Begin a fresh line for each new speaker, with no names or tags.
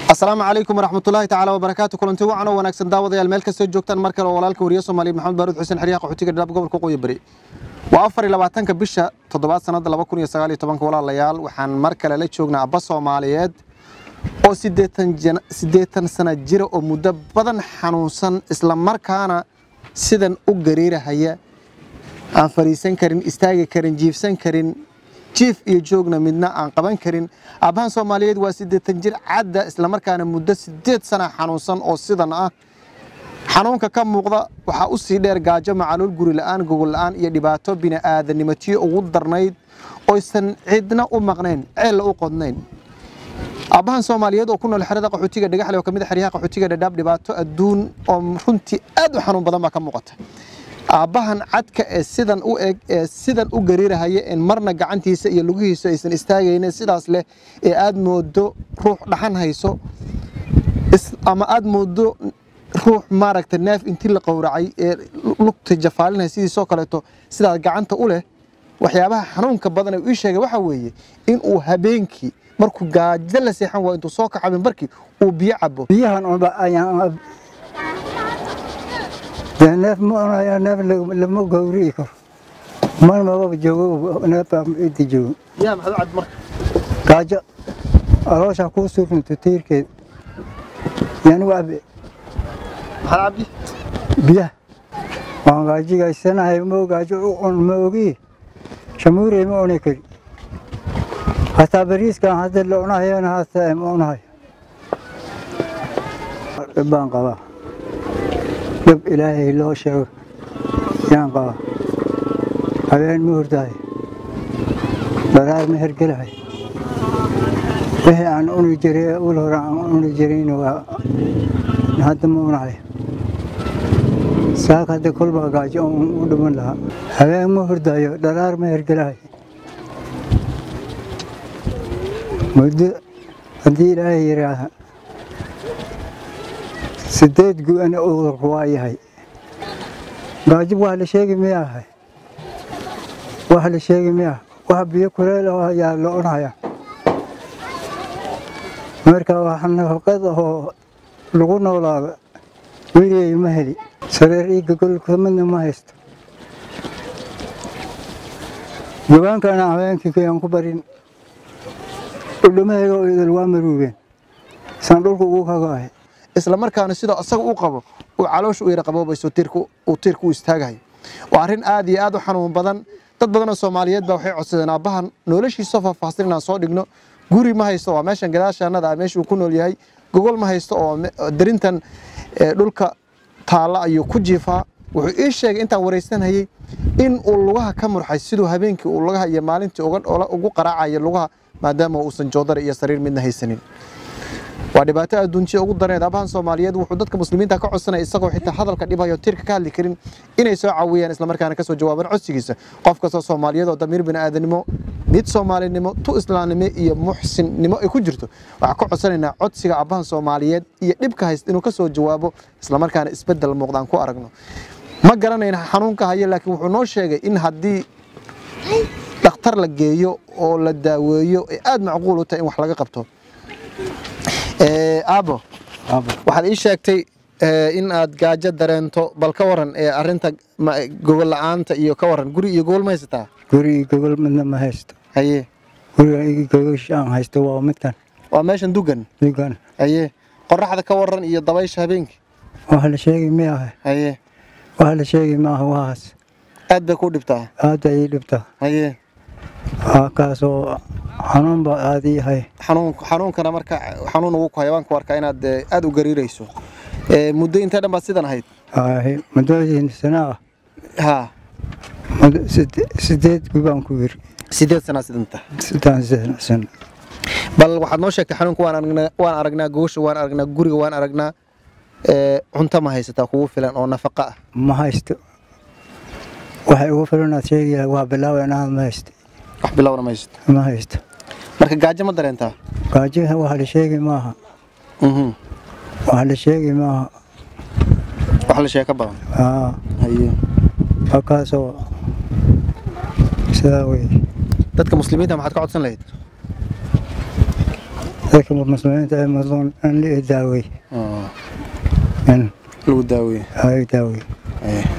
asalaamu calaykum waraxmatullaahi tacaala wabarakaatu kulanti wacan oo wanaagsan daawadayaal meel kastoo joogtaan mar kale oo walaalka wariye soomaaliya maxamed baaruud xuseen xeryaha qaxootiga dhadhaab gobolka qoyi bari waa afar iyo labaatanka bisha toddobaad sannada laba kun iyo sagaal iyo tobanka walaalayaal waxaan mar kale la joognaa abba soomaaliyeed oo siddeetan jan- siddeetan sana jira oo muddo badan xanuunsan isla markaana sidan u gariirahaya aan fadhiisan karin istaagi karin jiifsan karin jiif iyo joogna midna aan qaban karin aabbahan soomaaliyeed waa siddeetan jir cadda islamarkaana muddo siddeed sana xanuunsan oo sidan ah xanuunka ka muuqda waxaa u sii dheer gaajo macaluul guri la'aan gogol la'aan iyo dhibaato bini'aadanimotiyo ugu darnayd oysan cidna u maqnayn ceella u qodnayn aabbahan soomaaliyeed oo ku nool xerada qaxootiga dhagaxle oo ka mid a xeryaha qaxootiga dhadhaab dhibaato adduun oo runtii aad u xanuun badan baa ka muuqata aabbahan cadka ee sidan u eg ee sidan u gariirahaya en marna gacantiisa iyo lugihiisa aysan istaagaynin sidaas leh ee aad moodo ruux dhaxan hayso is- ama aad moodo ruux maaragta neef intii la qowracay ee lugta jafaalinaya sidiisoo kaleeto sidaas gacanta u leh waxyaabaha xanuunka badan ee uu ii sheegay waxaa weeye in uu habeenkii markuu gaajo la seexan waayo intuu soo kaco barkii uu biyo cabo
biyahan unba ayaan dee neef ma cunayo neef la- lama gowrici karo mar mababa joogo neef baa inta joogo
yaa maxaad u cad marka
gaajo aloosha kuu surnto tiirkeed yanigu abe
maxaad cabdi
biyaha waan gaajigaysanahay mo gaajo u cun ma ogi shamuurey ma cuni kari hataa bariiskan hadda la cunahayana hataa ma cunahayo dhib baan qabaa dhib ilaahay loo sheego yaan qabaa habeen ma hurdahay dharaar ma hergelahay wixii aan cuni jiray ul hore aan cuni jirayna waa hadda ma cunahayo saaka hadda kolbaa gaajo un u dhiman lahaa habeen ma hurdayo dharaar ma hergelahay muddo haddii ilaahay yidhaaha sideed gu-ana udurku waa yahay gaajo wax la sheegi miyahay wax la sheegi miyaha wax biyo kuleel oo ayaa la cunaya marka wax nafaqad oo lagu noolaado weligay ma heli sareer iyo gogolka midna ma haysto gabaankana habeenkii kayaan ku barin dhudhamahayga oo idil waa maruubeen saan dhulka ugu kagahay
isla markaana sidoo asaga u qabo uu caloosha u yara qaboobayso tiirku uu tiirku u istaagayo waa arrin aad iyo aad u xanuun badan dad badan oo Soomaaliyeed baa waxay codsadeen aabbahan noloshiisa faahfaahsan inaan soo dhigno guri ma haysto waa meeshan gadaashaanada ah meesha uu ku nool yahay gogol ma haysto oo me- oo darintan ee, dhulka taalla ayuu ku jiifaa wuxuu ii sheegay intaan wareysanayay in uu lugaha ka murxay siduu habeenkii uu lugaha iyo maalintii uga ola- ugu qaraacayo lugaha maadaama uusan joodar iyo sariir midna haysanin waa dhibaato adduunjiya ugu dareed abahan soomaaliyeed wuxuu dadka muslimiinta ka codsanaya isagoo xitaa hadalka dhibayo tiirka ka hadli karin inay soo caawiyaan islamarkaana kasoo jawaabaan codsigiisa qof kastoo soomaaliyeed oo damiir bini'aadanimo mid soomaalinimo tu islaamnimo iyo muxsinnimo ay ku jirto waxaan ka codsanaynaa codsiga abahan soomaaliyeed iyo dhibka hayst inuu kasoo jawaabo islamarkaana isbedel muuqdaan ku aragno ma garanayna xanuunka haya laakiin wuxuu noo sheegay in haddii dhakhtar la geeyo oo la daaweeyo ay aad macquul u tahay in wax laga qabto Ee, aabo waxaad ii sheegtay ee, in aad gaajo dareento bal ka waran ee arrinta ma- gogol la'aanta iyo ka waran guri iyo gogol ma haysataa
guri iyo gogol midna ma haysto
haye
guriga iyo gogosha aan haysto waa midkan
waa meeshan dugan
dugan
haye qoraxda ka waran iyo dabaysha habeenkii
wax la sheegi miyaha
haye
wax la sheegi maaha waxaas
aad bay ku dhibtaa
aad ay ii dhibtaa
haye
waa kaasoo xanuun baa aad ii hay
xanuun xanuunkana marka xanuun ugu ku hayabaan ku arkaa inaad ee, aad u gariirayso Ee, muddo intee dhan baad sidan ahayd
Ay, muddooyin sana ah
ha
muddo side- sideed gubaan ku yiri
sideed sanaa sidan tahay
sidaan sana sano
bal waxaad noo sheegtay xanuunka waan aragnaa waan aragnaa gogosha waan aragnaa guriga waan aragnaa ee, cunto ma haysataa kugu filan oo nafaqa ah
ma haysto waxay ugu filanaad sheegaya waa bilaawa inaad ma haysto
wax bilowna ma haysato
ma haysto
marka gaajo ma dareentaa
gaajiha wax la sheegi maaha
Mhm.
wax la sheegi maaha
wax la sheeka badan
aa
haye
waa kaasoo sidaa wey
dadka muslimiinta maxaad ka codsan lahayd
dadka muslimiinta ee madluun in la daawey in
lagu daaweeye
ay daawey
Aye.